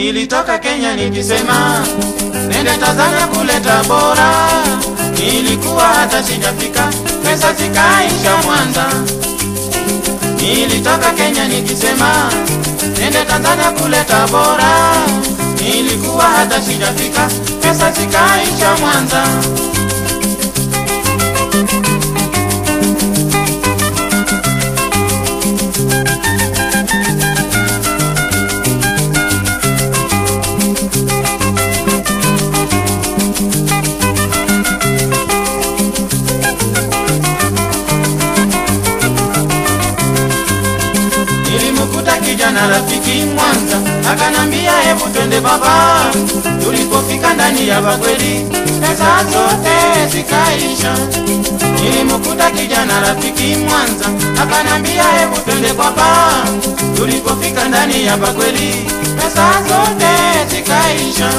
Nilitoka Kenya nikisema nende Tanzania kuleta bora, nilikuwa hata sijafika, pesa zikaisha Mwanza. Nilitoka Kenya nikisema nende Tanzania kuleta bora, nilikuwa hata sijafika, pesa zikaisha Mwanza. Nilimkuta kijana rafiki Mwanza, akanambia hebu twende baba. Tulipofika ndani ya bakweli, pesa zote zikaisha. Nilimkuta kijana rafiki Mwanza, akanambia hebu twende baba. Tulipofika ndani ya bakweli, pesa zote zikaisha.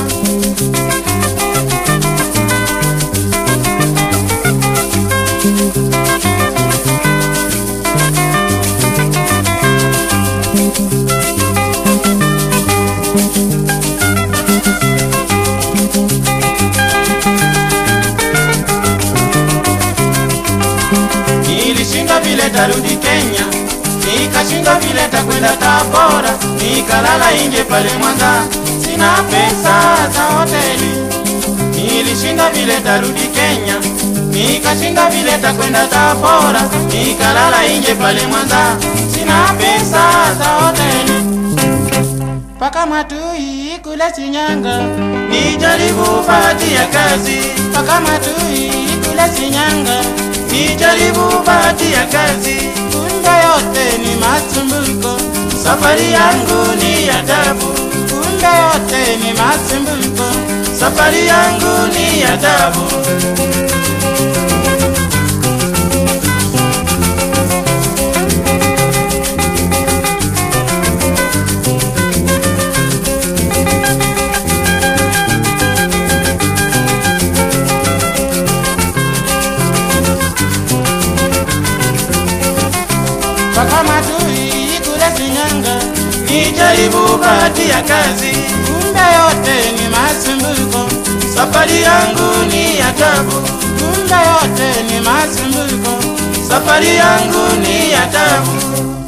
Nilishinda vile tarudi Kenya, nikashinda vile takwenda Tabora, nikalala inje pale Mwanza, sina pesa za hoteli. Nilishinda vile tarudi Kenya, nikashinda vile takwenda Tabora, nikalala inje pale Mwanza, sina pesa za hoteli. Paka Matui kule Shinyanga, nijaribu bahati ya kazi. Paka Matui kule Shinyanga, nijaribu bahati ya kazi. Kumbe yote ni masumbuko, safari yangu ni ya tabu. Kumbe yote ni masumbuko, safari yangu ni ya tabu. Paka Matui kule Shinyanga, nijaribu bahati ya kazi. Kumbe yote ni masumbuko, safari yangu ni ya tabu. Kumbe yote ni masumbuko, safari yangu ni ya tabu.